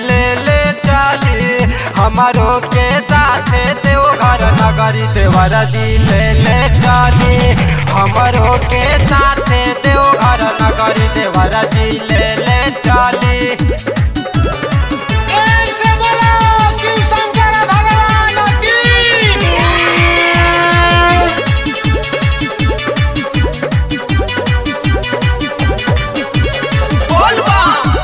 ले ले चली हमारो के साथे देवघर नगरी देवर जी ले ले चली हमारो के साथे देवघर नगरी देवर जी ले ले चली ऐसे बोलो शिव शंकर भगवान की बोलबा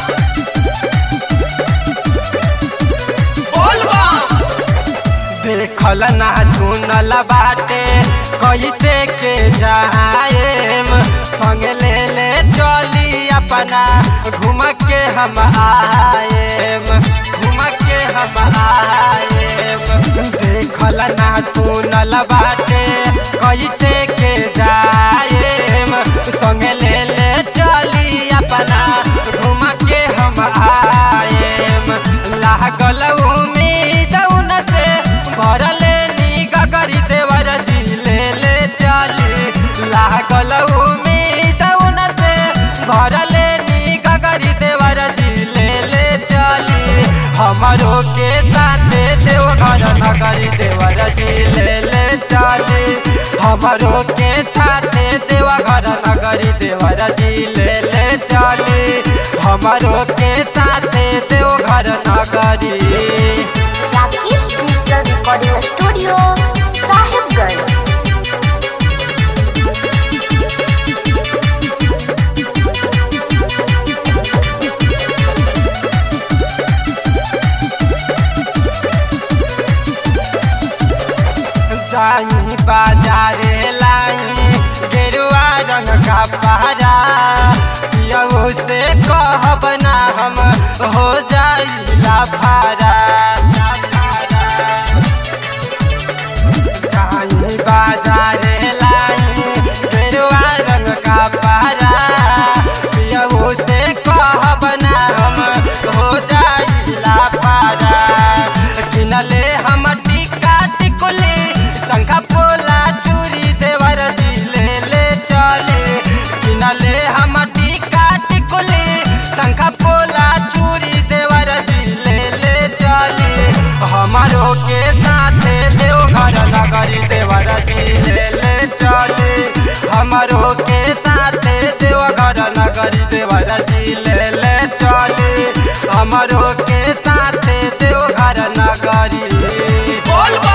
बोलबा देखल ना चुनल बाटे कैसे के जाएम संग ले ले चली अपना घूम के हम आएम घूम के हम आएम देखल ना चुनल बाटे कैसे के जाएम संग ले ले चली अपना घूम के हम आएम लागल उम्मीद उन से भरले नी गगरी देवर जी ले ले चली लागल उम्मीद उन से भरले नी गगरी देवर जी ले ले चली हमारो के साथे देवघर नगरी देवर जी ले ले चली हमारो के साथे देवघर नगरी देवर जी ले ले चली हमारो के साथे देवघर नगरी Rakesh digital recording studio Sahibganj जाई बाजारे लाई गेरुआ रंग का पहरा यहू से कहब ना हम हो जाई लाफारा जाई बाजारे लाई गेरुआ रंग का पहरा यहू से कहब ना हम हो जाई लाफारा किनले हम टिका टिकुली शंखा पोला चूरी देवर जी ले ले चले किनले हम टिका टिकुली शंखा पोला चूरी देवर जी ले ले चले हमारो के साथे देवघर नगरी देवर जी ले ले चले हमारो के साथे देवघर नगरी देवर जी ले ले चले हमारो के साथे देवघर नगरी बोलबा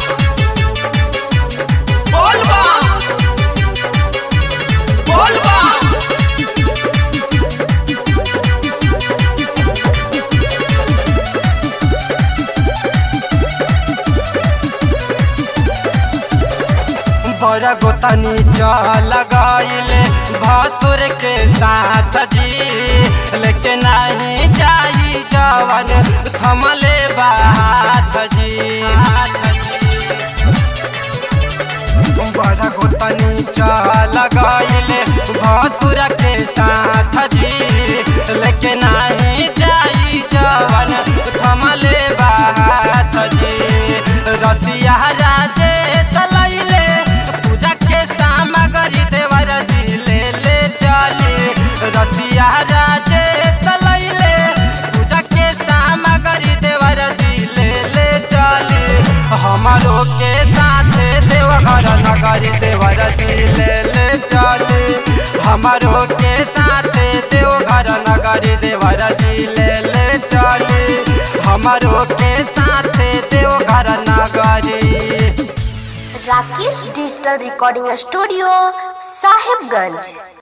बोलबा बोलबा बड़ा गोतनी चल गईले भसुर के साथ जी लेकिन नहीं जाई जवन थमले बात जी बड़ा गोतनी चल गईले भसुर के साथ जी लेकिन नहीं जाई जवन थमले बात जी रसिया राजे तलैले पूजा के सामग्री देवर जी ले ले चले रसिया राजे तलैले पूजा के सामग्री देवर जी ले ले चले हमारो के साथे देवघर नगरी देवर जी ले ले चले हमारो के साथे देवघर नगरी देवर जी ले ले चले हमारो के साथे देवघर नगरी Rakesh digital recording studio Sahibganj